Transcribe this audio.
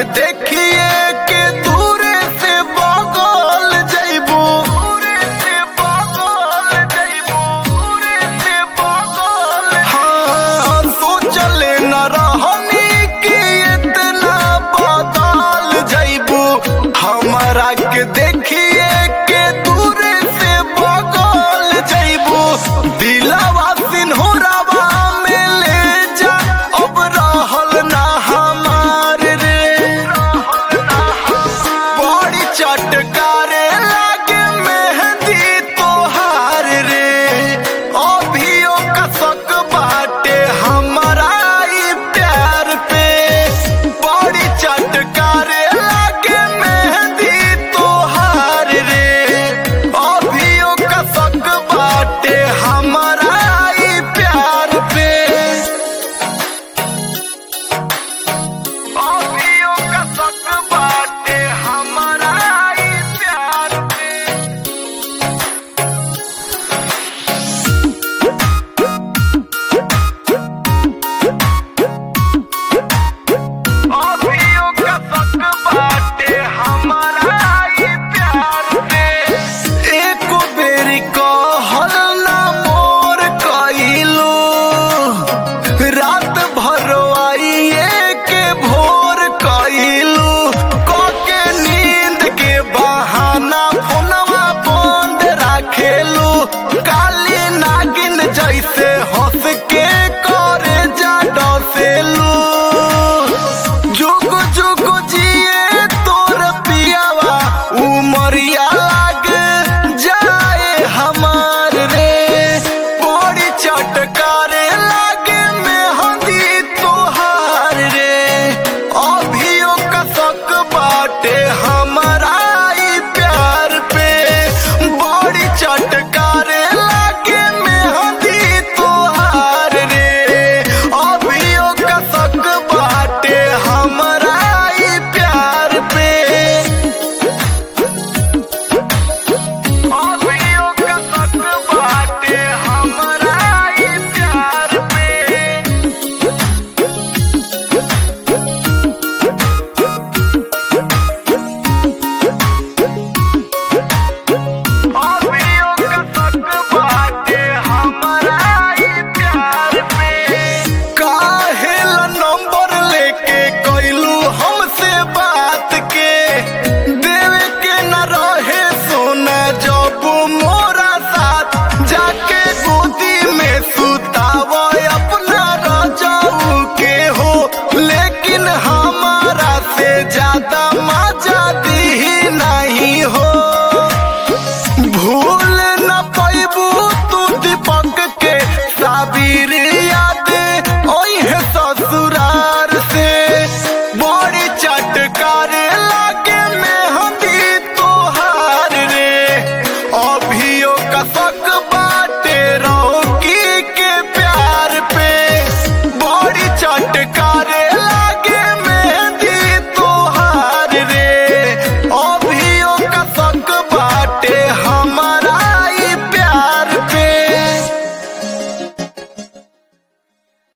देखिए के दूरे से बगल जइबू दूरे से बगल जइबू दूरे से बगल हाँ सोचले न रहनी कि इतना बदल जइबू हमरा के देखिए के दूरे से बगल जइबू दिलवा सिन्होरावा में ले जा अब रहल ना हमार रे बड़ी चटकारे लागे मेहंदी तोहार रे अभियो कसक बाटे हमारा ई प्यार पे बड़ी चटकारे लागे मेहंदी तोहार रे अभियो कसक बाटे हमारा ई प्यार पे अभियो कसक बाटे हमारा ई प्यार पे अभियो कसक बाटे हमारा ई प्यार पे एको बेरी कहल ना मोर कइलू रात भर आइए के भोर कइलू कके नींद के बहाना फोनवा बंद राखेलू काली नागिन जैसे हंस के करे जा डसेलू जुग जुग जिए तोर पियावा उमरिया लाग जाए हमार रे बड़ी चटकारे लागे मेहंदी तोहार रे अभियो कसक बाटे हमारा ई प्यार पे बड़ी चटकारे लागे मेहंदी तोहार रे अभियो कसक बाटे हमारा ई प्यार पे अभियो कसक बाटे हमारा ई प्यार पे अभियो कसक बाटे हमारा ई प्यार पे काहे ला नंबर लेके कइलू हमसे बात के देवे के न रहे सोना जब मोरा साथ जाके गोदी में सुतावा अपना रजाऊ के हो लेकिन हमारा से ज्यादा मजा दी नहीं हो भूल न पैबू तू दीपक के साबिर याद ओहे ससुरार से बड़ी चटकार लागे मेहंदी तोहार रे अभियो कसक बाटे रोकी के प्यार पे बड़ी चटकार